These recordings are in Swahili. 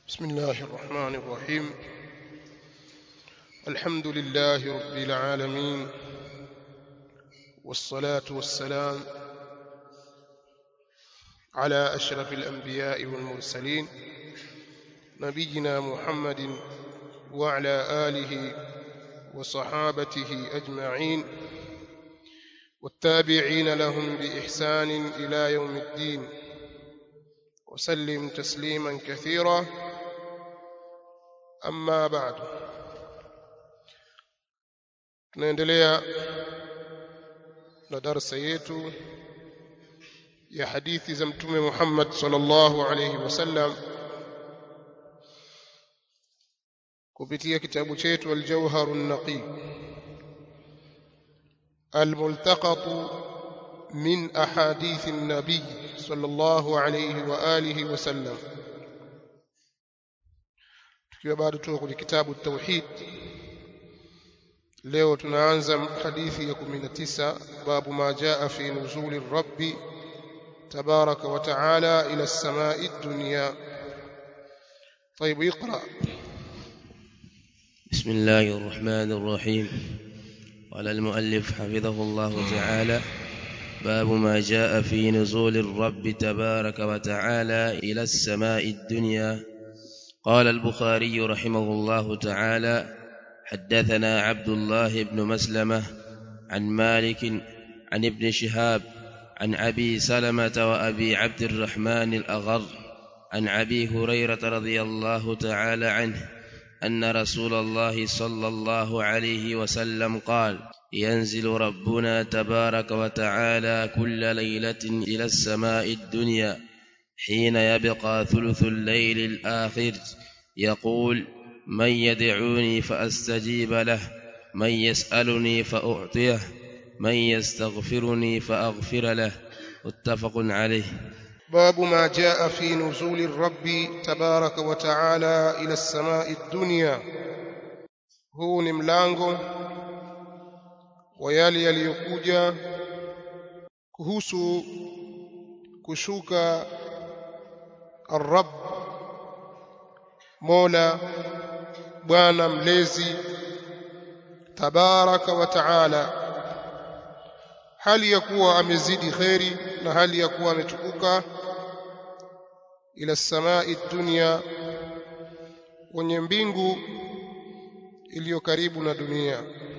بسم الله الرحمن الرحيم الحمد لله رب العالمين والصلاة والسلام على أشرف الأنبياء والمرسلين نبينا محمد وعلى آله وصحابته أجمعين والتابعين لهم بإحسان إلى يوم الدين وسلم تسليما كثيرا أما بعد tunaendelea na darasa yetu ya hadithi za mtume Muhammad sallallahu alayhi wasallam kupitia kitabu chetu al-Jawhar an-Naqi al-multaqat min ahadith an-nabi sallallahu alayhi wa alihi wasallam tukiwa bado tuko kwenye kitabu tauhid leo tunaanza hadithi ya 19 babu ma jaa fi nuzuli rabbi tabaraka wa taala ila as-samai ad-dunya طيب اقرا بسم الله الرحمن الرحيم قال المؤلف حفظه الله تعالى باب ما جاء في نزول الرب تبارك وتعالى إلى السماء الدنيا قال البخاري رحمه الله تعالى حدثنا عبد الله بن مسلمة عن مالك عن ابن شهاب عن أبي سلمة وأبي عبد الرحمن الأغر عن أبي هريرة رضي الله تعالى عنه أن رسول الله صلى الله عليه وسلم قال ينزل ربنا تبارك وتعالى كل ليلة إلى السماء الدنيا حين يبقى ثلث الليل الآخر يقول من يدعوني فأستجيب له من يسألني فأعطيه من يستغفرني فأغفر له متفق عليه باب ما جاء في نزول الرب تبارك وتعالى إلى السماء الدنيا huu ni mlango wa yale yaliyokuja kuhusu kushuka arab mola bwana mlezi tabaraka wa taala hali ya kuwa amezidi kheri na hali ya kuwa ametukuka ila samai dunia kwenye mbingu iliyo karibu na dunia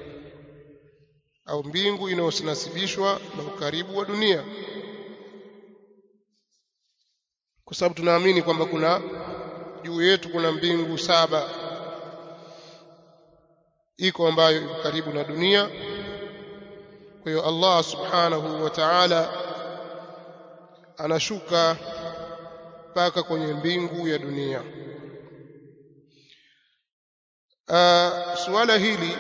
au mbingu inayonasibishwa na ukaribu wa dunia kwa sababu tunaamini kwamba kuna juu yetu kuna mbingu saba iko ambayo iko karibu na dunia kwa hiyo Allah subhanahu wa ta'ala anashuka mpaka kwenye mbingu ya dunia uh, suala hili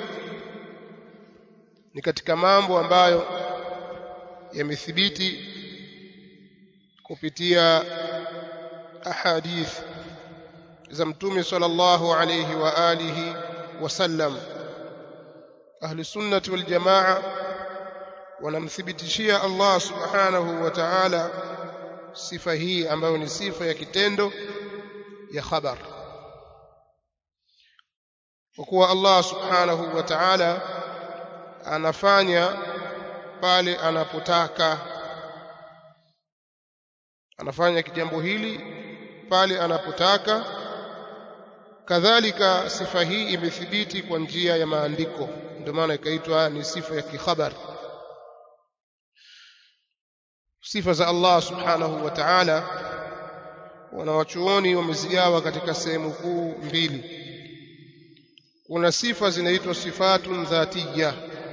ni katika mambo ambayo yamethibiti kupitia ahadith za mtume sallallahu alayhi wa alihi wasallam ahli sunnati wal jamaa wanamthibitishia Allah subhanahu wa ta'ala sifa hii ambayo ni sifa ya kitendo ya khabar kwa kuwa Allah subhanahu wa ta'ala anafanya pale anapotaka anafanya kijambo hili pale anapotaka kadhalika sifa hii imethibiti kwa njia ya maandiko ndio maana ikaitwa ni sifa ya kikhabar sifa za Allah subhanahu wa ta'ala wanawachuoni wamezigawa katika sehemu kuu mbili kuna sifa zinaitwa sifatun dhatiyya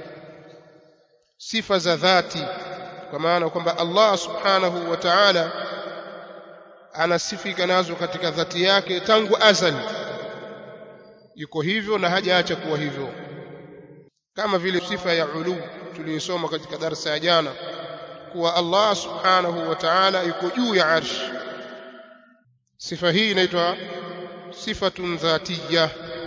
sifa za dhati kwa maana kwamba Allah subhanahu wa ta'ala anasifika nazo katika dhati yake tangu azali yuko hivyo na hajaacha kuwa hivyo kama vile sifa ya ulu tuliyosoma katika darasa ya jana kuwa Allah subhanahu wa ta'ala yuko juu ya arsh sifa hii inaitwa sifatun dhatiyya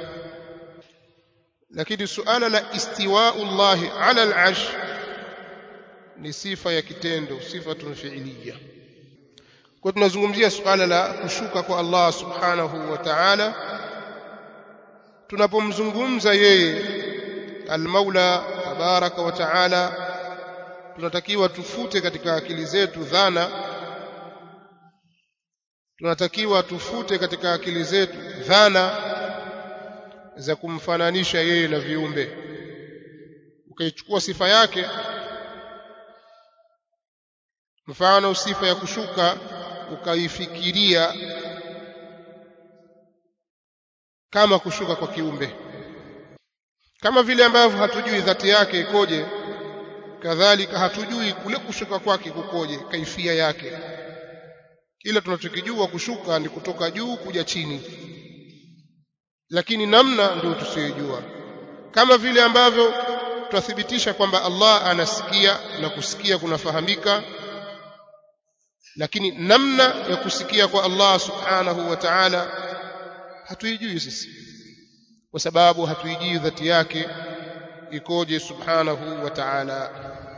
lakini suala la istiwa'u Allah ala al-arsh ni sifa ya kitendo sifatun fi'liyya kwa tunazungumzia suala la kushuka kwa Allah subhanahu wa ta'ala tunapomzungumza yeye al-Maula tabaraka wa ta'ala tunatakiwa tufute katika akili zetu dhana tunatakiwa tufute katika akili zetu dhana za kumfananisha yeye na viumbe ukaichukua sifa yake mfano sifa ya kushuka ukaifikiria kama kushuka kwa kiumbe kama vile ambavyo hatujui dhati yake ikoje kadhalika hatujui kule kushuka kwake kukoje kaifia yake ila tunachokijua kushuka ni kutoka juu kuja chini lakini namna ndio tusiyojua kama vile ambavyo twathibitisha kwamba Allah anasikia na kusikia kunafahamika lakini namna ya kusikia kwa Allah subhanahu wa ta'ala hatuijui sisi kwa sababu hatuijui dhati yake ikoje subhanahu wa ta'ala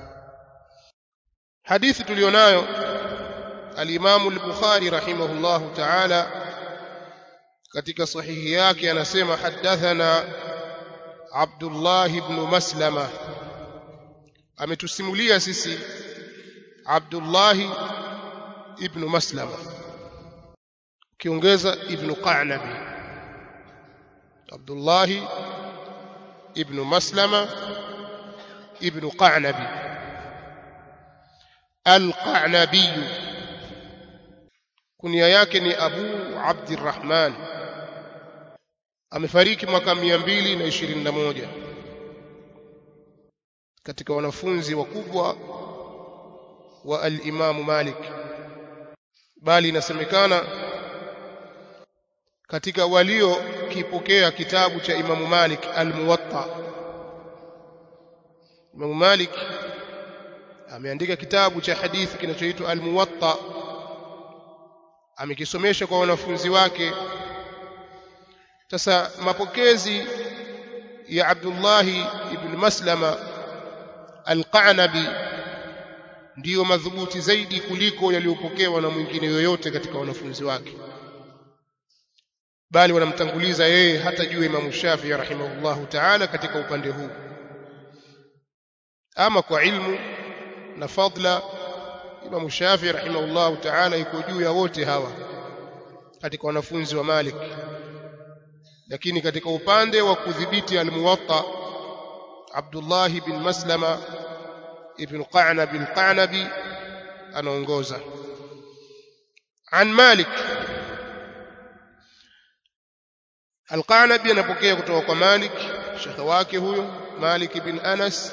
hadithi tulionayo al-Imam al-Bukhari rahimahullahu ta'ala katika sahihi yake anasema hadathana Abdullah ibn Maslama ametusimulia sisi Abdullah ibn Maslama kiongeza ibn Qanabi Abdullah ibn Maslama ibn Qanabi Al-Qanabi kunia yake ni Abu Abdurrahman amefariki mwaka 221 katika wanafunzi wakubwa wa al-Imam Malik bali inasemekana katika walio kipokea kitabu cha Imamu Malik al-Muwatta Imamu Malik ameandika kitabu cha hadithi kinachoitwa al-Muwatta amekisomesha kwa wanafunzi wake sasa mapokezi ya Abdullah ibn Maslama al-Qanabi ndiyo madhubuti zaidi kuliko yaliyopokewa na mwingine yoyote katika wanafunzi wake bali wanamtanguliza yeye hata juu Imam Shafi'i rahimahullahu ta'ala katika upande huu ama kwa ilmu na fadla Imam Shafi'i rahimahullahu ta'ala iko juu ya wote hawa katika wanafunzi wa Malik lakini katika upande wa kudhibiti al-Muwatta Abdullah bin Maslama ibn Qanab al-Qanabi anaongoza an Malik Al-Qanabi anapokea kutoka kwa Malik shekhe wake huyo Malik bin Anas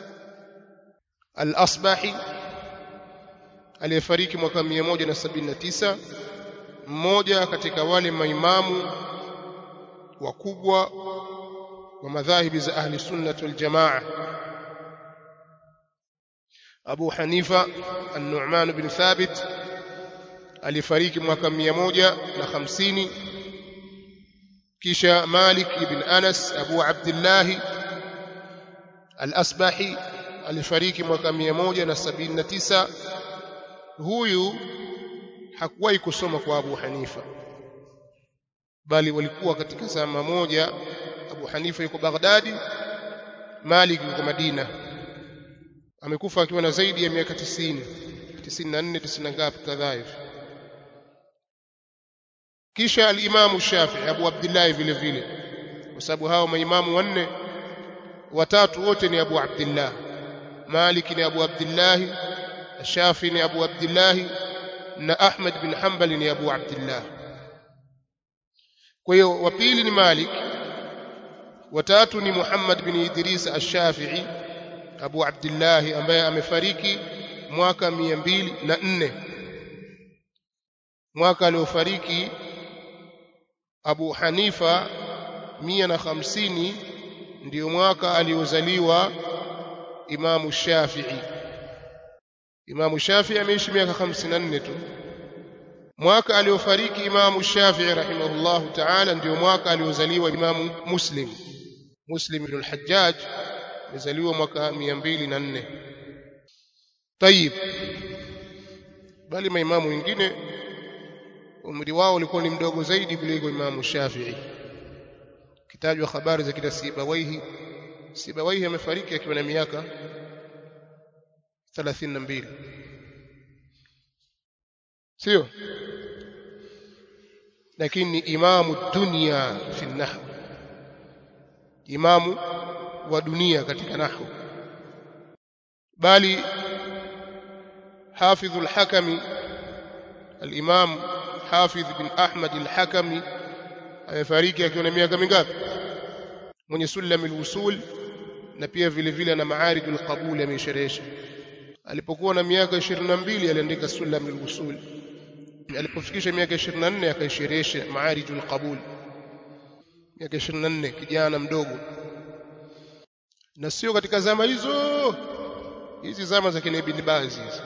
Al-Asbahi aliyefariki mwaka 179 mmoja katika wale maimamu wakubwa wa madhahibi za ahli sunnah wal jamaa Abu Hanifa An-Nu'man bin Thabit alifariki mwaka 150 kisha Malik ibn Anas Abu Abdullah Al-Asbahi alifariki mwaka 179 huyu hakuwahi kusoma kwa Abu Hanifa bali walikuwa katika zama moja Abu Hanifa yuko Baghdadi Malik yuko Madina amekufa akiwa na zaidi ya miaka 90 94 90 ngapi kadhaa hivi kisha al-Imam Shafi'i Abu Abdullah vile vile kwa sababu hao maimamu wanne watatu wote ni Abu Abdullah Malik ni Abu Abdullah Shafi ni Abu Abdullah na Ahmad bin Hanbal ni Abu Abdullah kwa hiyo wa pili ni Malik watatu ni Muhammad bin Idris ash-Shafi'i Abu Abdullah ambaye amefariki mwaka 204 mwaka aliofariki Abu Hanifa 150 ndio mwaka aliozaliwa Imamu Shafi'i Imamu Shafi'i ameishi miaka 54 tu mwaka aliofariki Imamu Shafi'i rahimahullahu ta'ala ndio mwaka aliozaliwa Imamu Muslim Muslim ibn al-Hajjaj alizaliwa mwaka 204 Tayib bali maimamu wengine umri wao ulikuwa ni mdogo zaidi kuliko Imamu Shafi'i kitajwa habari za kila Sibawaihi Sibawaihi amefariki akiwa na miaka 32 sio lakini ni imamu dunia fi nahwu imamu wa dunia katika nahwu bali حافظ الحكم الإمام حافظ بن أحمد الحكمي amefariki akiwa na miaka mingapi mwenye sulam alwusul na pia vile vile na maarijul qabul amesherehesha alipokuwa na miaka 22 aliandika sulam alwusul alipofikisha miaka 24 akaisherehesha maarijul qabul miaka 24 kijana mdogo na sio katika zama hizo hizi zama za kina ibn Baz hizi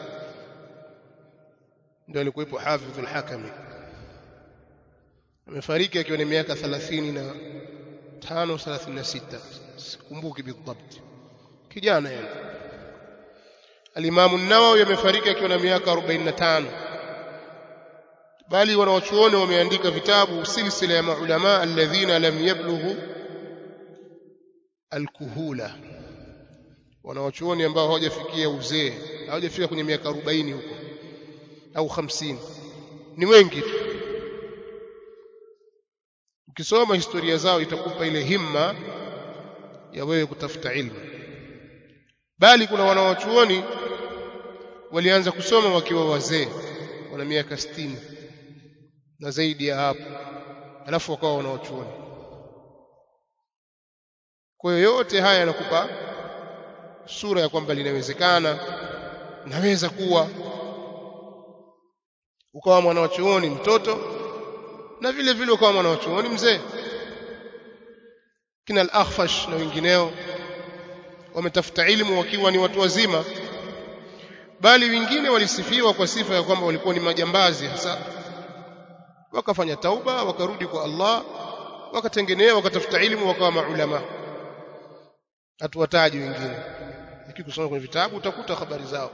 ndio alikuwepo Hafidh al-Hakami amefariki akiwa na miaka 35 36 sikumbuki bidhabt kijana yani Al-Imam an-Nawawi amefariki akiwa na miaka 45 bali wanawachuoni wameandika vitabu silsila ya maulama alladhina lam yablughu al-kuhula wanawachuoni ambao hawajafikia uzee hawajafika kwenye miaka 40 huko au 50 ni wengi tu ukisoma historia zao itakupa ile himma ya wewe kutafuta ilmu bali kuna wanawachuoni walianza kusoma wakiwa wazee wana miaka 60 na zaidi ya hapo alafu wakawa wanawachuoni kwa hiyo yote haya yanakupa sura ya kwamba linawezekana naweza kuwa ukawa mwanachuoni mtoto na vile vile ukawa mwanachuoni mzee kina al-Akhfash na wengineo wametafuta ilmu wakiwa ni watu wazima bali wengine walisifiwa kwa sifa ya kwamba walikuwa ni majambazi hasa wakafanya tauba wakarudi kwa Allah wakatengenea wakatafuta ilmu wakawa maulama hatuwataji wengine lakini kusoma kwenye vitabu utakuta habari zao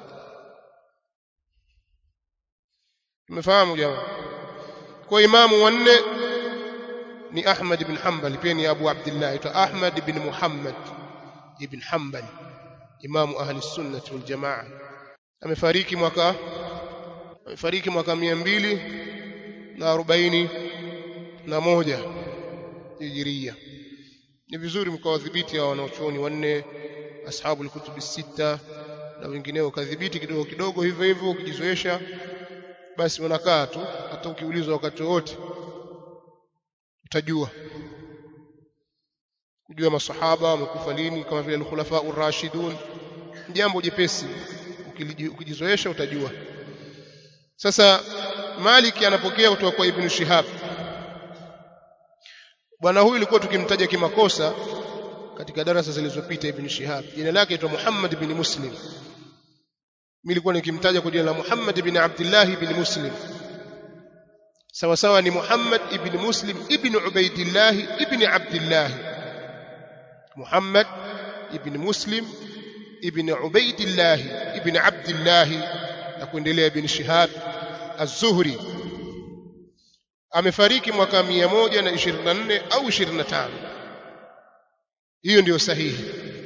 umefahamu jamaa kwa imamu wanne ni Ahmad ibn Hanbal pia ni Abu Abdullah aitwa Ahmad ibn Muhammad ibn Hanbal imamu ahli sunnah wal jamaa amefariki mwaka amefariki mwaka 200 na arobaini na moja hijiria ni vizuri mkawadhibiti hao wanaochuoni wanne ashabu alkutubi sita na wengineo kadhibiti kidogo kidogo hivyo hivyo ukijizoesha basi unakaa tu hata ukiulizwa wakati wote utajua kujua masahaba wamekufa lini kama vile al-khulafa ar-rashidun jambo jepesi ukijizoesha utajua sasa Malik anapokea kutoka kwa Ibn Shihab bwana huyu ilikuwa tukimtaja kimakosa katika darasa zilizopita Ibn Shihab jina lake aitwa Muhammad ibn Muslim mimi nilikuwa nikimtaja kwa jina la Muhammad ibn Abdullah ibn Muslim sawa sawa ni Muhammad ibn Muslim ibn Ubaidillah ibn Abdullah Muhammad ibn Muslim ibn Ubaidillah ibn Abdullah na kuendelea ibn Shihab Az-Zuhri amefariki mwaka 124 au 25 hiyo ndiyo sahihi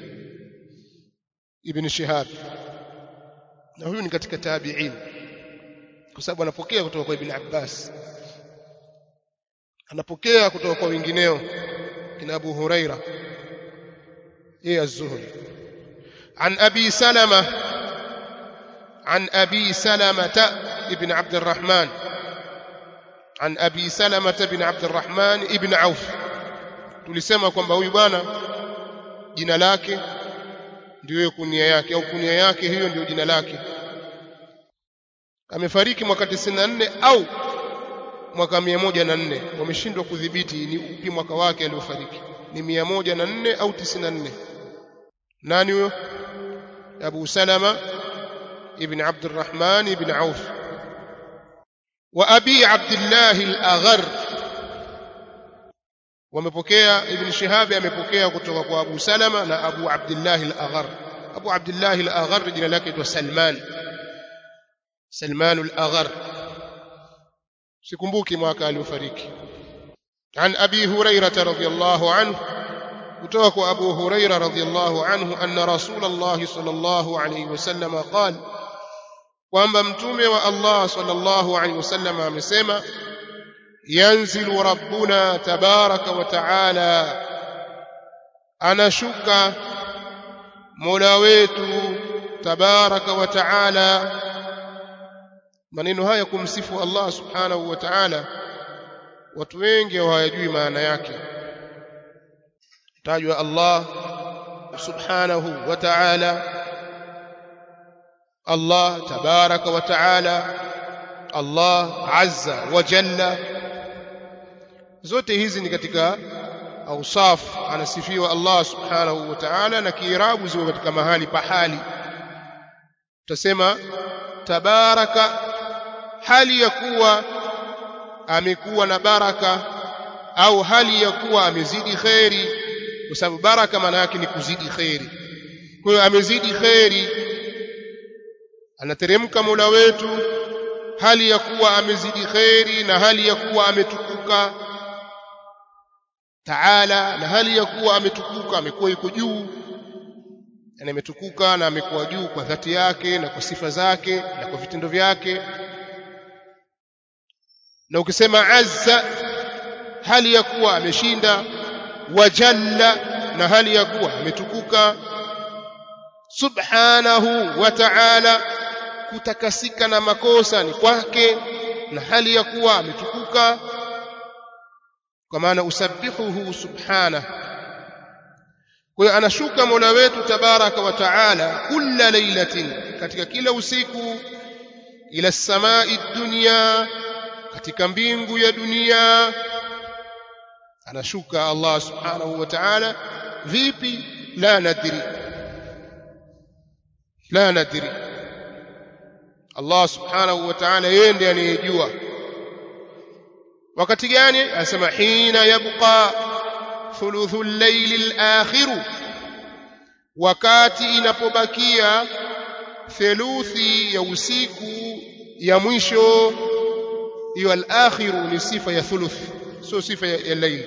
ibn Shihab na huyu ni katika tabi'in kwa sababu anapokea kutoka kwa ibn Abbas anapokea kutoka kwa wengineo kina Abu Huraira yeye az-Zuhri عن أبي سلمة عن أبي سلمة ابن عبد الرحمن عن أبي سلمة بن عبد الرحمن ابن عوف tulisema kwamba huyu bwana jina lake ndio kunia yake au kunia yake hiyo ndio jina lake amefariki mwaka 94 au mwaka 104 wameshindwa kudhibiti ni upi mwaka wake aliofariki ni 104 au 94 nani huyo Abu Salama ibn Abd الرحمن ibn Auf wa Abi Abdullah al-Aghar wamepokea Ibn Shihab amepokea kutoka kwa Abu Salama na Abu Abdullah al-Aghar Abu Abdullah al-Aghar jina lake ni Salman Salman al-Aghar sikumbuki mwaka aliofariki عن أبي هريرة رضي الله عنه وتوك أبو هريرة رضي الله عنه أن رسول الله صلى الله عليه وسلم قال kwamba mtume wa Allah sallallahu alaihi wasallam amesema yanzilu rabbuna tabaraka wa taala anashuka mola wetu tabaraka wa taala maneno haya kumsifu Allah subhanahu wa taala watu wengi hawajui maana yake tajwa Allah subhanahu wa ta'ala Allah tabaraka wa ta'ala Allah azza wa jalla zote hizi ni katika ausaf anasifiwa Allah subhanahu wa ta'ala na kiirabu ziko katika mahali pahali tutasema tabaraka hali ya kuwa amekuwa na baraka au hali ya kuwa amezidi kheri kwa sababu baraka maana yake ni kuzidi kheri kwa hiyo amezidi kheri anateremka Mola wetu hali ya kuwa amezidi kheri na hali ya kuwa ametukuka taala na hali ya kuwa ametukuka amekuwa yuko juu yani ametukuka na amekuwa juu kwa dhati yake na kwa sifa zake na kwa vitendo vyake na ukisema azza hali ya kuwa ameshinda wajalla na hali ya kuwa ametukuka subhanahu wa ta'ala kutakasika na makosa ni kwake na hali ya kuwa ametukuka kwa maana usabbihuhu subhanahu kwa hiyo anashuka Mola wetu tabaraka wa taala kila lailatin katika kila usiku ila samai dunya katika mbingu ya dunia anashuka Allah subhanahu wa ta'ala vipi la nadri la nadri Allah subhanahu wa ta'ala yeye ndiye anayejua wakati gani anasema hina yabqa thuluthu al-layl al-akhir wakati inapobakia theluthi ya usiku ya mwisho hiyo al-akhiru ni sifa ya thuluth sio sifa ya, ya layl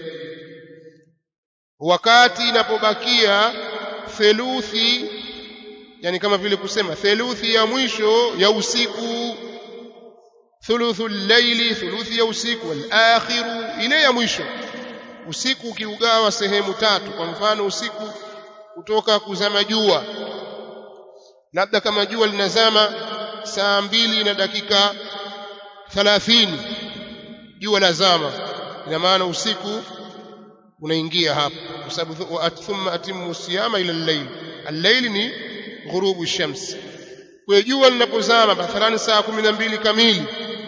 wakati inapobakia theluthi yani kama vile kusema theluthi ya mwisho ya usiku thuluthu llaili thuluthi ya usiku al-akhiru ile ya mwisho usiku ukiugawa sehemu tatu kwa mfano usiku kutoka kuzama jua labda kama jua linazama saa mbili na dakika thalathini jua lazama ina maana usiku unaingia hapo kwa sababu thumma atimmu siyama ila al-layl al-layl ni ghurubu shams kwa jua linapozama mathalan saa 12 kamili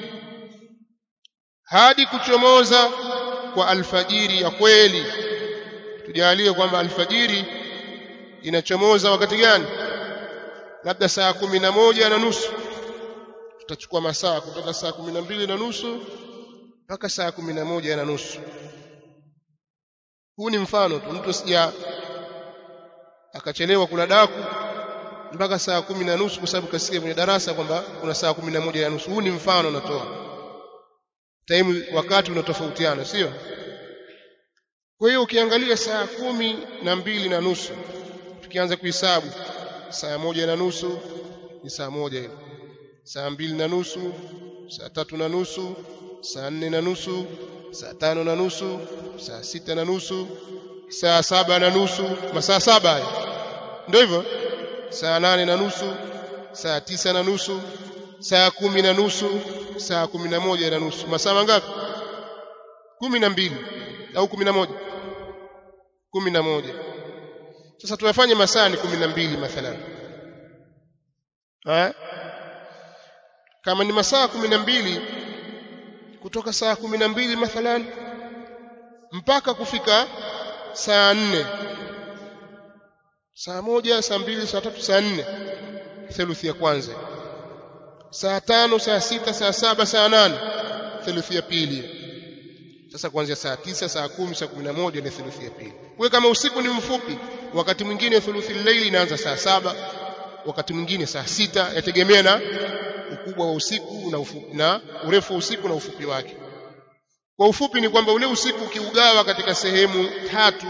hadi kuchomoza kwa alfajiri ya kweli tujalie kwamba alfajiri inachomoza wakati gani labda saa kumi na moja na nusu tutachukua masaa kutoka saa kumi na mbili na nusu mpaka saa kumi na moja na nusu huu ni mfano tu mtu sija akachelewa kula daku mpaka saa kumi na nusu kwa sababu kasikia kwenye darasa kwamba kuna saa kumi na moja na nusu huu ni mfano natoa time wakati unatofautiana sio kwa hiyo ukiangalia saa kumi na mbili na nusu tukianza kuhesabu saa moja na nusu ni saa moja hiyo saa mbili na nusu saa tatu na nusu saa nne na nusu saa tano na nusu saa sita na nusu saa saba na nusu masaa saba haya ndio hivyo saa nane na nusu saa tisa na nusu saa kumi na nusu saa kumi na moja na nusu masaa mangapi kumi na mbili au kumi na moja kumi na moja sasa tuyafanye masaa ni kumi na mbili mathalan ha? kama ni masaa kumi na mbili kutoka saa kumi na mbili mathalan mpaka kufika saa nne saa moja saa mbili saa tatu saa nne theluthi ya kwanza saa tano saa sita saa saba saa nane theluthi ya pili sasa kuanzia saa tisa saa kumi saa kumi na moja ni theluthi ya pili kwa kama usiku ni mfupi wakati mwingine thuluthi laili inaanza saa saba wakati mwingine saa sita yategemea na ukubwa wa usiku na ufupi na urefu wa usiku na ufupi wake kwa ufupi ni kwamba ule usiku ukiugawa katika sehemu tatu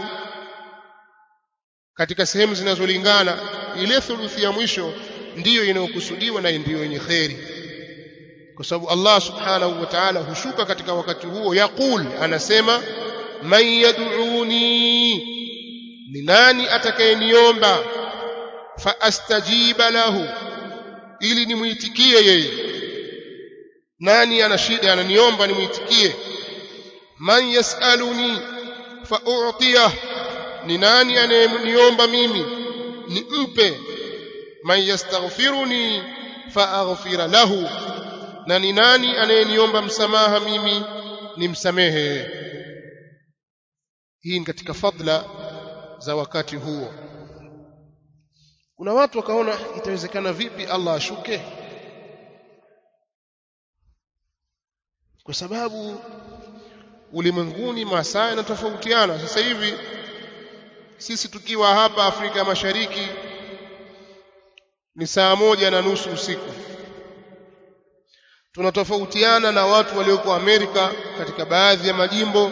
katika sehemu zinazolingana ile thuluthi ya mwisho ndiyo inayokusudiwa na ndiyo yenye kheri kwa sababu Allah subhanahu wa ta'ala hushuka katika wakati huo yaqul anasema man yad'uni ni nani atakayeniomba fa astajiba lahu ili nimuitikie yeye nani ana shida ananiomba nimuitikie man yasaluni fa u'tiyah ni nani anayeniomba mimi nimpe man yastaghfiruni fa aghfira lahu na ni nani anayeniomba msamaha mimi nimsamehe hii ni katika fadla za wakati huo kuna watu wakaona itawezekana vipi Allah ashuke kwa sababu ulimwenguni masaa yanatofautiana sasa hivi sisi tukiwa hapa Afrika Mashariki ni saa moja na nusu usiku tunatofautiana na watu walioko Amerika katika baadhi ya majimbo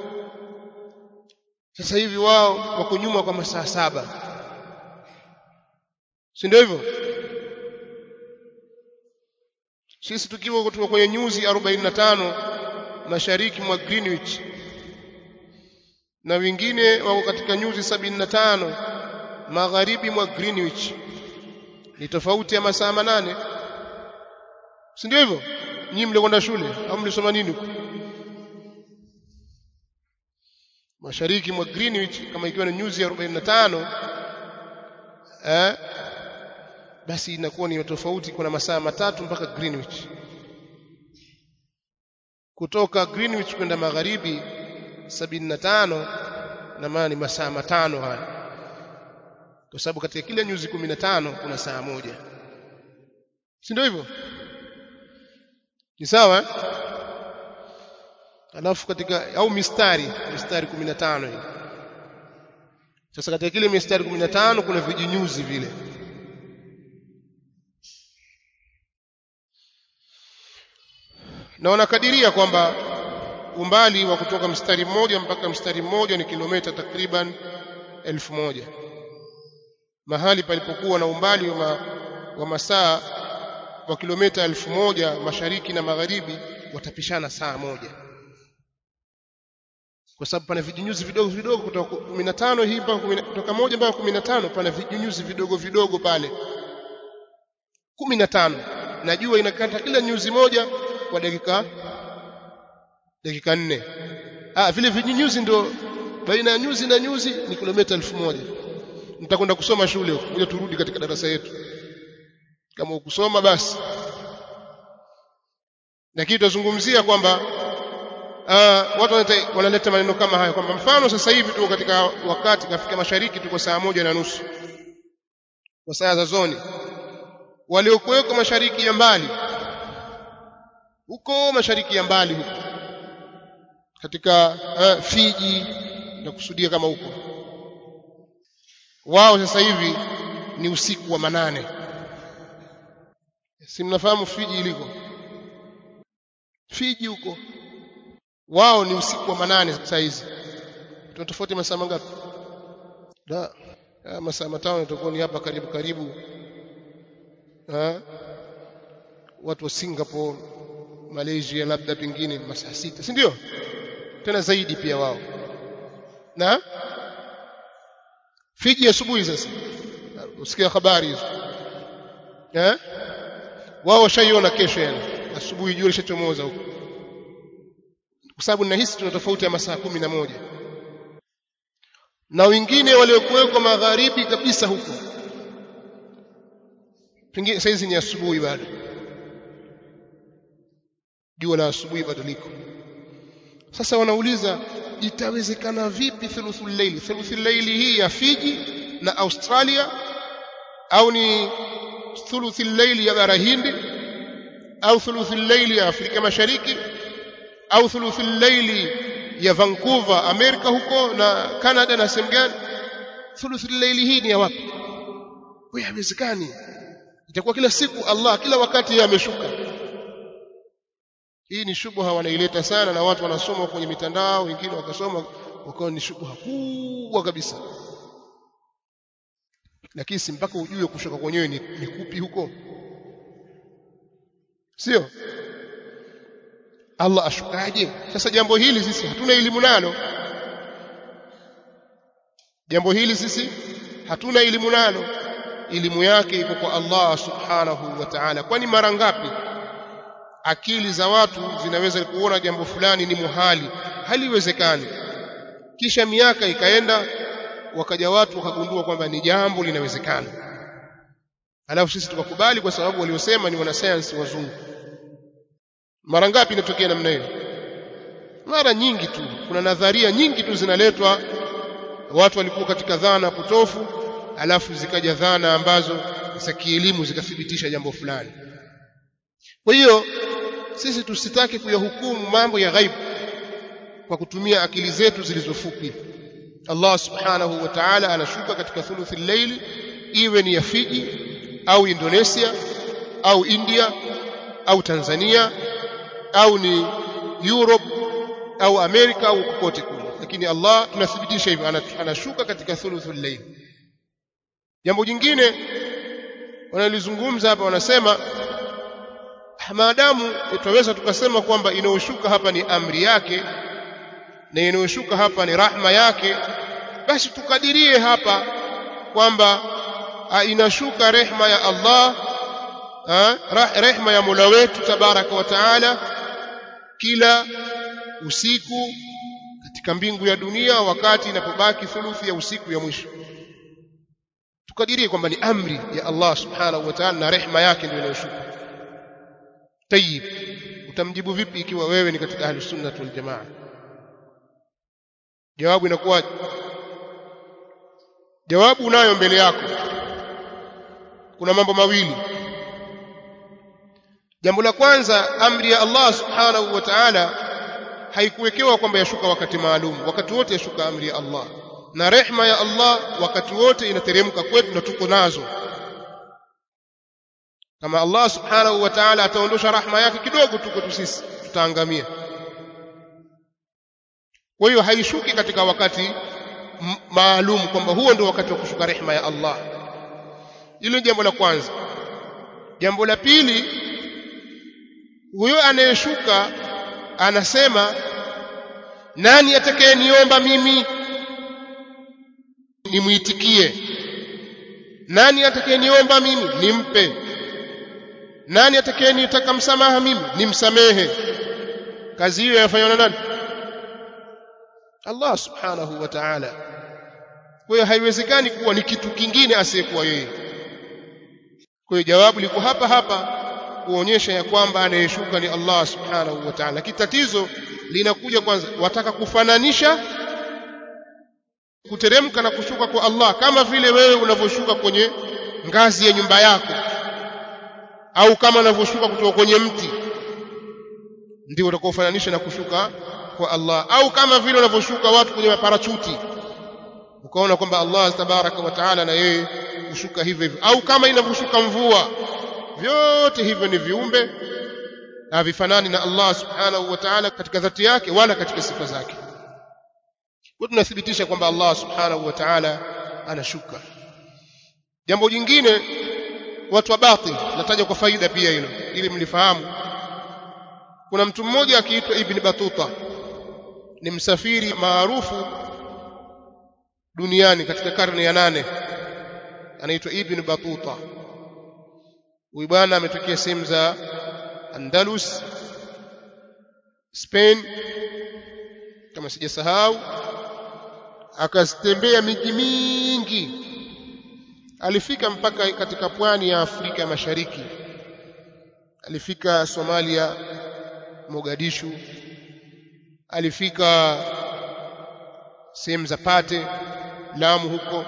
sasa hivi wao wako nyuma kwa masaa saba si ndio hivyo sisi tukiwa kutoka kwenye nyuzi 45 mashariki mwa Greenwich na wengine wako katika nyuzi 75 magharibi mwa Greenwich ni tofauti ya masaa manane si ndio hivyo nyinyi mlikwenda shule au mlisoma nini huko mashariki mwa Greenwich kama ikiwa ni nyuzi 45 eh basi inakuwa ni tofauti kuna masaa matatu mpaka Greenwich kutoka Greenwich kwenda magharibi 75 na maana ni masaa matano haya kwa sababu katika kila nyuzi 15 kuna saa moja si ndio hivyo ni sawa eh? alafu katika au mistari mistari 15 hii sasa katika kile mistari 15 kuna vijinyuzi vile na wanakadiria kwamba umbali wa kutoka mstari mmoja mpaka mstari mmoja ni kilomita takriban elfu moja mahali palipokuwa na umbali wa, ma, wa masaa wa kilomita elfu moja mashariki na magharibi watapishana saa moja kwa sababu pana vijinyuzi vidogo vidogo kutoka 15 hii mpaka kutoka moja mpaka 15 pana vijinyuzi vidogo vidogo pale 15 na jua inakata kila nyuzi moja kwa dakika dakika nne ah vile vijinyuzi ndio baina ya nyuzi na nyuzi ni kilomita elfu moja mtakwenda kusoma shule huko kuja turudi katika darasa yetu kama ukusoma basi lakini tutazungumzia kwamba uh, watu wanaleta maneno kama hayo kwamba mfano sasa hivi tuko katika wakati kafika mashariki tuko saa moja na nusu kwa saa za zoni waliokuweko mashariki ya mbali huko mashariki ya mbali huko katika uh, Fiji na kusudia kama huko wao sasa hivi ni usiku wa manane si mnafahamu Fiji iliko Fiji huko wao ni usiku wa manane saa hizi tuna tofauti masaa mangapi da masaa matano itakuwa ni hapa karibu karibu ha? watu wa Singapore Malaysia labda pengine masaa sita si ndio tena zaidi pia wao na Fiji asubuhi sasa usikia habari hizo eh wao washaiona kesho yani asubuhi jua lishachomoza huko kwa sababu nahisi tuna tofauti ya masaa kumi na moja na wengine waliokuwekwa magharibi kabisa huko pengine saizi ni asubuhi bado jua la asubuhi bado liko sasa wanauliza itawezekana vipi thuluthul layli thuluthul layli hii ya Fiji na Australia au ni thuluthul layli ya bara Hindi au thuluthul layli ya Afrika Mashariki au thuluthul layli ya Vancouver Amerika huko na Canada na sehemu gani thuluthul layli hii ni ya wapi huyo haiwezekani itakuwa kila siku Allah kila wakati yeye ameshuka hii ni shubha wanaileta sana na watu wanasoma kwenye mitandao wengine wakasoma wakawa ni shubha kubwa kabisa lakini si mpaka ujue kushuka kwenyewe ni, ni kupi huko sio Allah ashukaje sasa jambo hili sisi hatuna elimu nalo jambo hili sisi hatuna elimu nalo elimu yake iko kwa Allah subhanahu wa ta'ala kwani mara ngapi akili za watu zinaweza kuona jambo fulani ni muhali haliwezekani kisha miaka ikaenda wakaja watu wakagundua kwamba ni jambo linawezekana alafu sisi tukakubali kwa sababu waliosema ni wanasayansi wazungu mara ngapi inatokea namna hiyo mara nyingi tu kuna nadharia nyingi tu zinaletwa watu walikuwa katika dhana potofu alafu zikaja dhana ambazo za kielimu zikathibitisha jambo fulani kwa hiyo sisi tusitaki kuyahukumu mambo ya ghaibu kwa kutumia akili zetu zilizofupi Allah subhanahu wa ta'ala anashuka katika thuluthi al-layli iwe ni ya Fiji au Indonesia au India au Tanzania au ni Europe au Amerika au kokote kule lakini Allah tunathibitisha hivyo anashuka katika thuluthi al-layli jambo jingine wanalizungumza hapa wanasema maadamu tutaweza tukasema kwamba inayoshuka hapa ni amri yake na inayoshuka hapa ni rahma yake basi tukadirie hapa kwamba inashuka rehma ya Allah ha, rehma ya Mola wetu tabaraka wa taala kila usiku katika mbingu ya dunia wakati inapobaki thuluthi ya usiku ya mwisho tukadirie kwamba ni amri ya Allah subhanahu wa ta'ala na rehma yake ndio inayoshuka tayib utamjibu vipi ikiwa wewe ni katika ahli sunna wal jamaa jawabu inakuwa jawabu unayo mbele yako kuna mambo mawili jambo la kwanza amri ya Allah subhanahu wa ta'ala haikuwekewa kwamba yashuka wakati maalum wakati wote yashuka amri ya Allah na rehma ya Allah wakati wote inateremka kwetu na tuko nazo kama Allah subhanahu wa ta'ala ataondosha rahma yake kidogo tu kwetu sisi tutaangamia kwa hiyo haishuki katika wakati maalum kwamba huo ndio wakati wa kushuka rehma ya Allah hilo jambo la kwanza jambo la pili huyo anayeshuka anasema nani atakayeniomba mimi nimuitikie nani atakayeniomba mimi nimpe nani atakayenitaka msamaha mimi nimsamehe kazi hiyo yafanywa na nani Allah subhanahu wa ta'ala kwa hiyo haiwezekani kuwa ni kitu kingine asiyekuwa yeye kwa hiyo jawabu liko hapa hapa kuonyesha ya kwamba anayeshuka ni Allah subhanahu wa ta'ala lakini tatizo linakuja kwanza wataka kufananisha kuteremka na kushuka kwa Allah kama vile wewe unavyoshuka kwenye ngazi ya nyumba yako au kama unavyoshuka kutoka kwenye mti ndio utakaofananisha na kushuka kwa Allah au kama vile unavyoshuka watu kwenye maparachuti ukaona kwamba Allah tabaraka wa taala na yeye kushuka hivyo hivyo au kama inavyoshuka mvua vyote hivyo ni viumbe na vifanani na Allah subhanahu wa ta'ala katika dhati yake wala katika sifa zake kwa tunathibitisha kwamba Allah subhanahu wa ta'ala anashuka jambo jingine watu wa batil nataja kwa faida pia hilo ili mlifahamu kuna mtu mmoja akiitwa Ibn Batuta ni msafiri maarufu duniani katika karne ya nane anaitwa Ibn Batuta huyu bwana ametokea sehemu za Andalus Spain kama sijasahau akatembea miji mingi alifika mpaka katika pwani ya Afrika ya Mashariki alifika Somalia Mogadishu alifika sehemu za Pate Lamu huko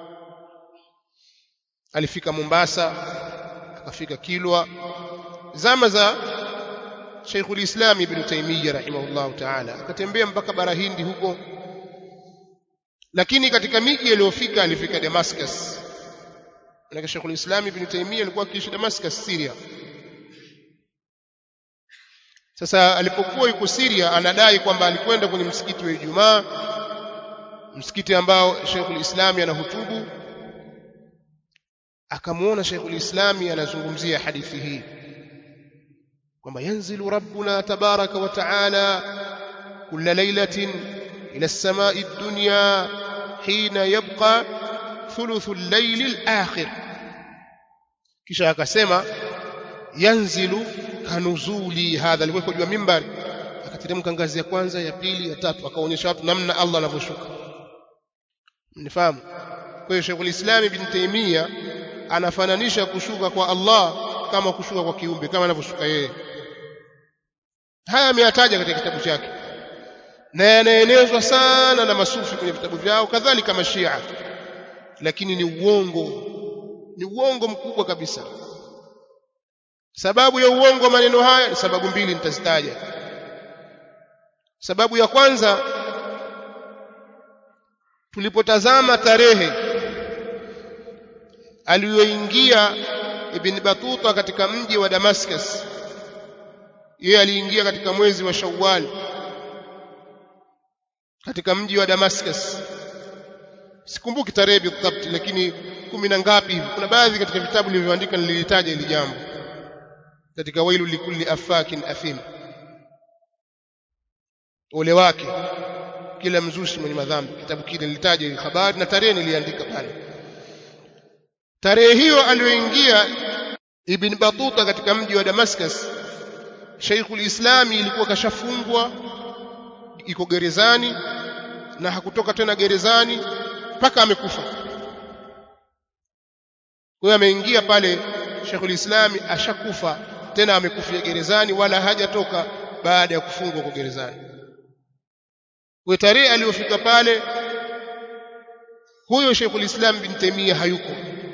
alifika Mombasa akafika Kilwa zama za Sheikhul Islam Ibn Taymiyyah rahimahullah ta'ala akatembea mpaka bara Hindi huko lakini katika miji aliyofika alifika Damascus Maana Sheikh al-Islam Ibn Taymiyyah alikuwa akiishi Damascus Syria sasa alipokuwa yuko Syria anadai kwamba alikwenda kwenye msikiti wa Ijumaa msikiti ambao Sheikh al-Islam anahutubu akamuona Sheikh al-Islam anazungumzia hadithi hii kwamba yanzilu rabbuna tabaraka wa taala kulla lailatin ila as-samai ad-dunya hina yabqa thuluthu al-layl al-akhir kisha akasema yanzilu kanuzuli hadha alikuwa juu mimbari akateremka ngazi ya kwanza ya pili ya tatu akaonyesha watu namna Allah anavyoshuka mnifahamu kwa hiyo Sheikh al-Islam Ibn Taymiyyah anafananisha kushuka kwa Allah kama kushuka kwa kiumbe kama anavyoshuka yeye haya ameyataja katika kitabu chake na yanaenezwa sana na masufi kwenye vitabu vyao kadhalika mashia lakini ni uongo ni uongo mkubwa kabisa sababu ya uongo wa maneno haya ni sababu mbili nitazitaja sababu ya kwanza tulipotazama tarehe aliyoingia Ibn Batuta katika mji wa Damascus yeye aliingia katika mwezi wa Shawwal katika mji wa Damascus sikumbuki tarehe bidhabt lakini kumi na ngapi hivi kuna baadhi katika vitabu nilivyoandika nililitaja hili jambo katika wailu likulli afakin athim ole wake kila mzushi mwenye madhambi kitabu kile nilitaja hii habari na tarehe niliandika pale tarehe hiyo aliyoingia Ibn Batuta katika mji wa Damascus Sheikhul Islami ilikuwa kashafungwa iko gerezani na hakutoka tena gerezani mpaka amekufa kwa hiyo ameingia pale Sheikhul Islami ashakufa tena amekufia gerezani wala hajatoka baada ya kufungwa kwa gerezani kwa tarehe aliyofika pale huyo Sheikhul Islam bin Taimiyah hayuko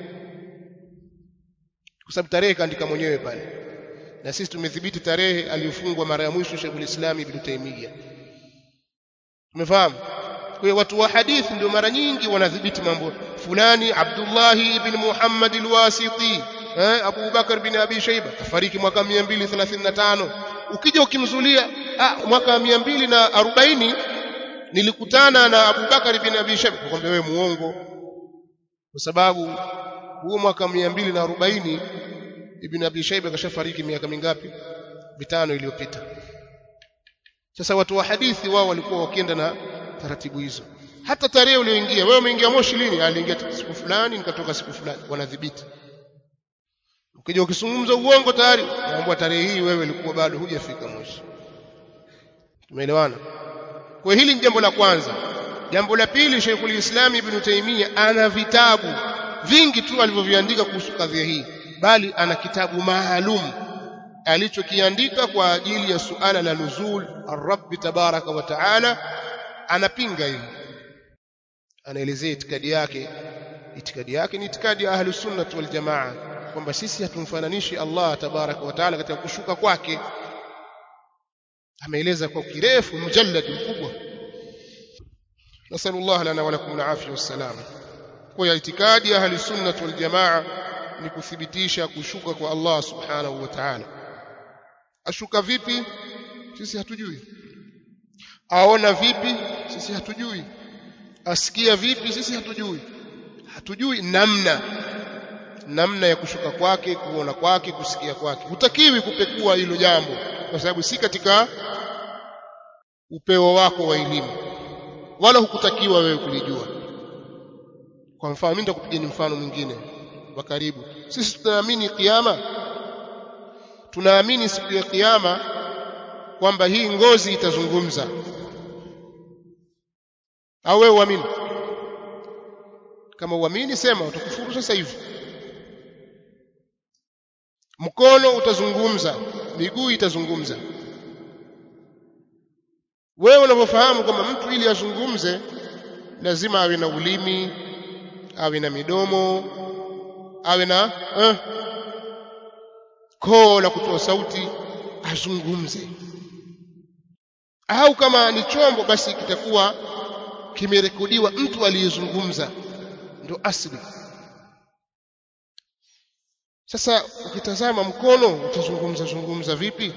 kwa sababu tarehe kaandika mwenyewe pale na sisi tumethibiti tarehe aliyofungwa mara ya mwisho Sheikhul Islam ibn Taimiyah umefahamu kwa hiyo watu wa hadithi ndio mara nyingi wanadhibiti mambo fulani Abdullah ibn Muhammad al-Wasiti eh Abu Bakar bin Abi Shayba kafariki mwaka 235 ukija ukimzulia ah mwaka 240 nilikutana na Abu Bakar bin Abi Shayba kwambia wewe muongo kwa sababu huo mwaka 240 Ibn Abi Shayba kashafariki miaka mingapi mitano iliyopita sasa watu wa hadithi wao walikuwa wakienda na taratibu hizo hata tarehe ulioingia wewe umeingia Moshi lini aliingia siku fulani nikatoka siku fulani wanadhibiti ukija ukizungumza uongo tayari naomba tarehe hii wewe ulikuwa bado hujafika Moshi tumeelewana kwa hili ni jambo la kwanza jambo la pili Sheikhul Islam Ibn Taymiyyah ana vitabu vingi tu alivyoviandika kuhusu kadhia hii bali ana kitabu maalum alichokiandika kwa ajili ya suala la nuzul ar-Rabb tabaraka wa taala anapinga hili anaelezea itikadi yake itikadi yake ni itikadi ya ahlus sunnah wal jamaa kwamba sisi hatumfananishi Allah tabaraka wa taala katika kushuka kwake ameeleza kwa kirefu mjallad mkubwa nasallallahu lana wa lakum al-afiyah wassalam kwa ya itikadi ya ahlus sunnah wal jamaa ni kuthibitisha kushuka kwa Allah subhanahu wa ta'ala ashuka vipi sisi hatujui aona vipi sisi hatujui asikia vipi sisi hatujui hatujui namna namna ya kushuka kwake kuona kwake kusikia kwake hutakiwi kupekua hilo jambo kwa sababu si katika upeo wako wa elimu wala hukutakiwa wewe kulijua kwa mfano mimi nitakupigia mfano mwingine wa karibu sisi tunaamini kiyama tunaamini siku ya kiyama kwamba hii ngozi itazungumza au wewe uamini kama uamini sema utakufuru sasa hivi mkono utazungumza miguu itazungumza wewe unavyofahamu kwamba mtu ili azungumze lazima awe na ulimi awe na midomo awe na eh, koo la kutoa sauti azungumze au kama ni chombo basi kitakuwa kimerekodiwa mtu aliyezungumza ndio asli sasa ukitazama mkono utazungumza zungumza vipi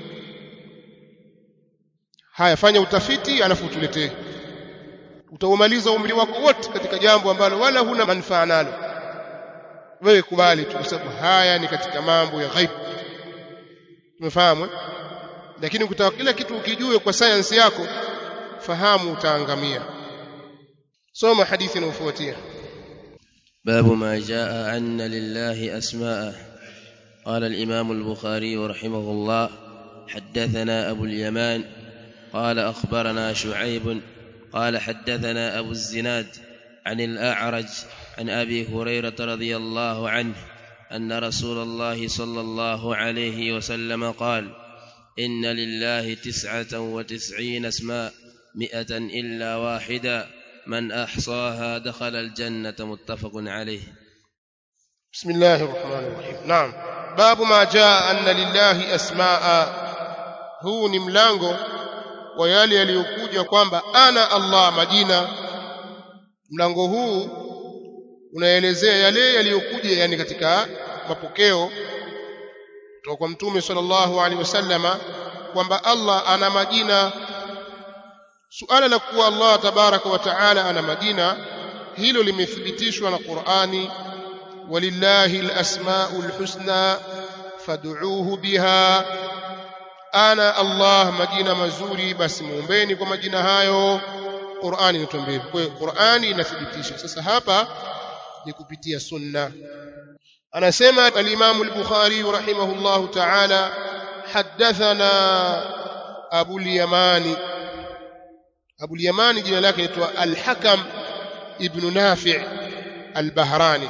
haya fanya utafiti alafu utuletee utaumaliza umri wako wote katika jambo ambalo wala huna manufaa nalo wewe kubali tu kwa sababu haya ni katika mambo ya ghaib tumefahamu lakini ukitaka kila kitu ukijue kwa sayansi yako fahamu utaangamia soma hadithi inayofuatia باب ما جاء أن لله أسماء قال الإمام البخاري رحمه الله حدثنا أبو اليمان قال أخبرنا شعيب قال حدثنا أبو الزناد عن الأعرج عن أبي هريرة رضي الله عنه أن رسول الله صلى الله عليه وسلم قال إن لله تسعة وتسعين اسماء مئة إلا واحدا من أحصاها دخل الجنة متفق عليه بسم الله الرحمن الرحيم نعم باب ما جاء أن لله أسماء huu ni mlango wa yale yaliyokuja kwamba ana Allah majina mlango huu unaelezea yale yaliyokuja yani katika mapokeo kutoka kwa mtume sallallahu alaihi wasallama kwamba Allah ana majina suala la kuwa Allah tabaraka wa taala ana majina hilo limethibitishwa na Qur'ani walillahi alasmaul husna fad'uuhu biha ana Allah majina mazuri basi muombeni kwa majina hayo Qur'ani inatuambia kwa hiyo Qur'ani inathibitisha sasa hapa ni kupitia sunna anasema al-Imam al-Bukhari rahimahullahu ta'ala حدثنا أبو اليماني أبو اليماني جنا لك الحكم ابن نافع البهراني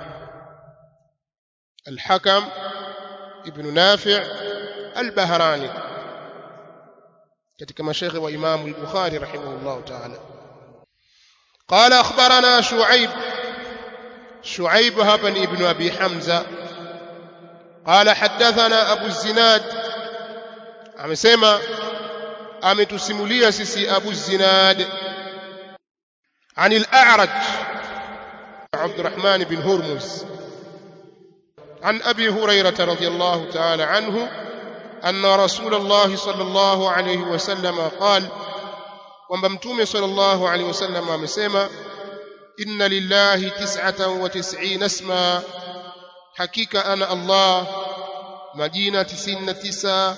الحكم ابن نافع البهراني katika mashekhe wa Imam al-Bukhari rahimahullah ta'ala قال أخبرنا شعيب شعيب هبن ابن أبي حمزة قال حدثنا أبو الزناد amesema ametusimulia sisi Abu Zinad عن الأعرج عبد الرحمن بن هرمز عن أبي هريرة رضي الله تعالى عنه أن رسول الله صلى الله عليه وسلم قال kwamba mtume sallallahu alaihi wasallam amesema inna lillahi tis'atan wa tis'ina isma hakika ana Allah majina 99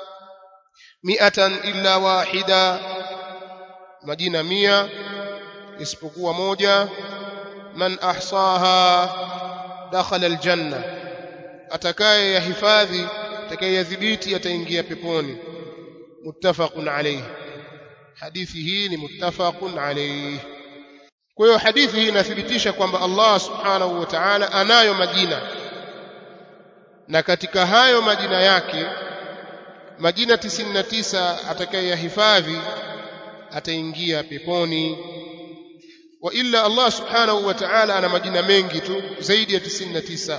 mi'atan illa wahida majina mia isipokuwa moja man ahsaha dakhala aljanna atakaye yahifadhi atakaye yadhibiti ataingia peponi muttafaqun alayhi hadithi hii ni muttafaqun alayhi kwa hiyo hadithi hii inathibitisha kwamba Allah subhanahu wa ta'ala anayo majina na katika hayo majina yake majina 99 atakayeyahifadhi ataingia peponi wa illa Allah subhanahu wa ta'ala ana majina mengi tu zaidi ya 99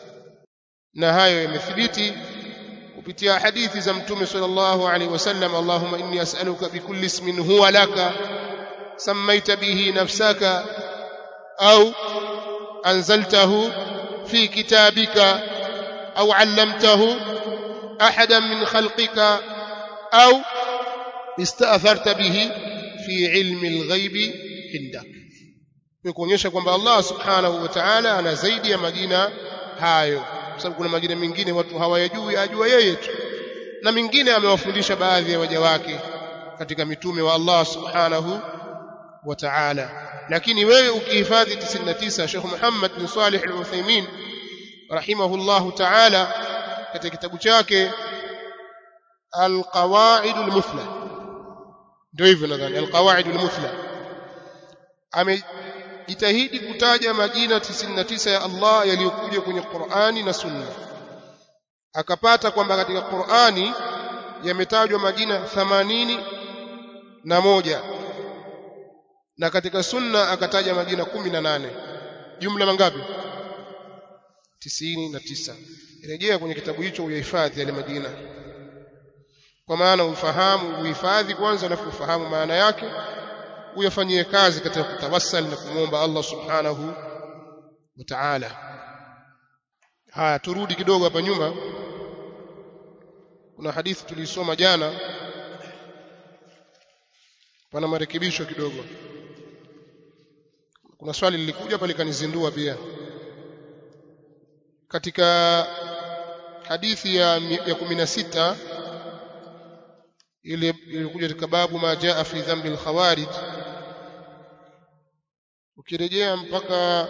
na hayo yamethibiti kupitia hadithi za mtume sallallahu alaihi wasallam Allahumma inni as'aluka bikulli ismin huwa laka sammaita bihi nafsaka au anzaltahu fi kitabika au 'allamtahu ahadan min khalqika au ista'tharta bihi fi ilmi al-ghaibi indak kuonyesha kwamba Allah subhanahu wa ta'ala ana zaidi ya majina hayo kwa sababu kuna majina mengine watu hawayajui ajua yeye tu na mengine amewafundisha baadhi ya waja wake katika mitume wa Allah subhanahu wa ta'ala lakini wewe ukihifadhi 99 Sheikh Muhammad bin Salih al-Uthaymeen rahimahullahu ta'ala katika kitabu chake al-Qawaid al-Muthla ndio hivyo nadhani al-Qawaid al-Muthla amejitahidi kutaja majina 99 ya Allah yaliyokuja kwenye Qur'ani na Sunna akapata kwamba katika Qur'ani yametajwa majina 80 na moja na katika Sunna akataja majina 18 jumla mangapi 99 rejea kwenye kitabu hicho uyahifadhi yale majina kwa maana ufahamu uhifadhi kwanza alafu ufahamu maana yake uyafanyie kazi katika kutawassal na kumwomba Allah subhanahu wa ta'ala haya turudi kidogo hapa nyuma kuna hadithi tulisoma jana pana marekebisho kidogo kuna swali lilikuja pale kanizindua pia katika hadithi ya ya 16 ile ilikuja katika babu ma jaa fi dhambi al-khawarij ukirejea mpaka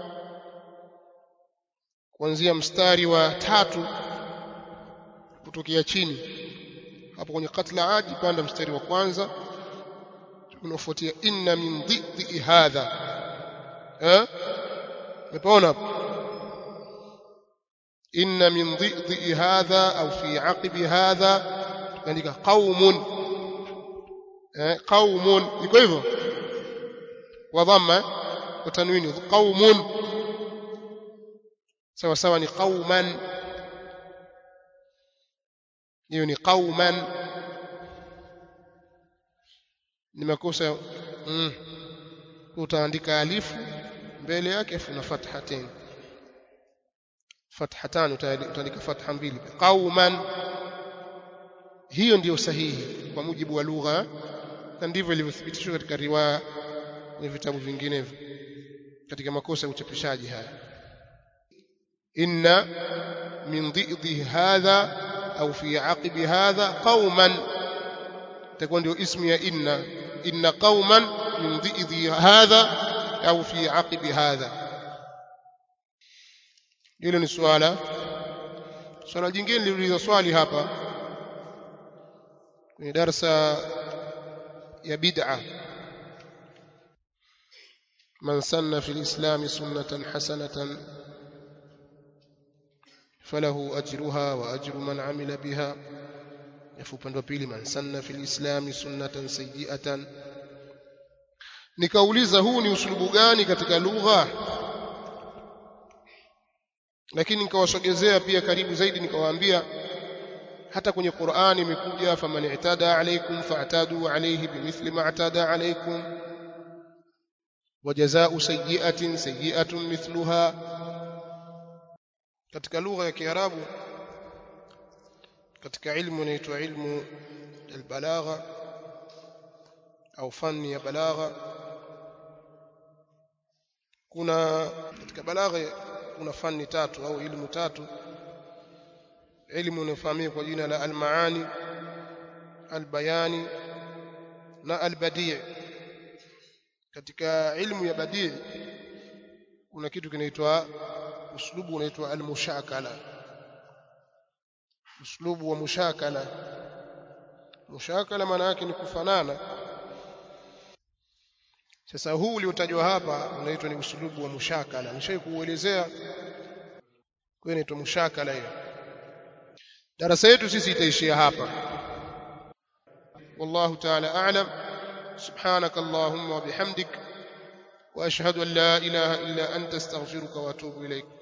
kuanzia mstari wa tatu kutokea chini hapo kwenye katla aji panda mstari wa kwanza unafuatia inna min dhidhi hadha eh umepaona hapo inna min dhidhi hadha au fi aqibi hadha tukaandika qaumun eh qaumun iko hivyo wa dhamma wa tanwini qaumun sawa sawa ni qauman hiyo ni qauman ni makosa mm. utaandika alifu mbele yake afu na fathatain fathatan utaandika fatha mbili qauman hiyo ndiyo sahihi kwa mujibu wa lugha na ndivyo ilivyothibitishwa katika riwaya kwenye vitabu vinginevyo katika makosa ya uchapishaji haya inna min dhidhi hadha au fi aqibi hadha qauman itakuwa ndio ismu ya inna inna qauman min dhidhi hadha au fi aqibi hadha hilo ni swala swala jingine liliuliza swali hapa kwenye darasa ya bid'a man sanna fi alislam sunnatan hasanatan falahu ajruha wa ajru man amila biha yafu upande wa pili man sanna fi alislam sunnatan sayyi'atan nikauliza huu ni usulubu gani katika lugha lakini nikawasogezea pia karibu zaidi nikawaambia hata kwenye Qur'ani imekuja faman i'tada alaykum fa'tadu alayhi bimithli ma i'tada alaykum wajazaa sayyi'atin sayyi'atun mithluha katika lugha ya Kiarabu katika ilmu inaitwa ilmu albalagha au fani ya balagha kuna katika balagha kuna fani tatu au ilmu tatu ilmu inayofahamika kwa jina la almaani albayani na albadii katika ilmu ya badii kuna kitu kinaitwa uslubu unaitwa almushakala uslubu wa mushakala mushakala maana yake ni kufanana sasa huu uliotajwa hapa unaitwa ni uslubu wa mushakala nishawahi kuuelezea kwa inaitwa mushakala hiyo darasa yetu sisi itaishia hapa والله تعالى أعلم سبحانك اللهم وبحمدك وأشهد أن لا إله إلا أنت استغفرك وأتوب إليك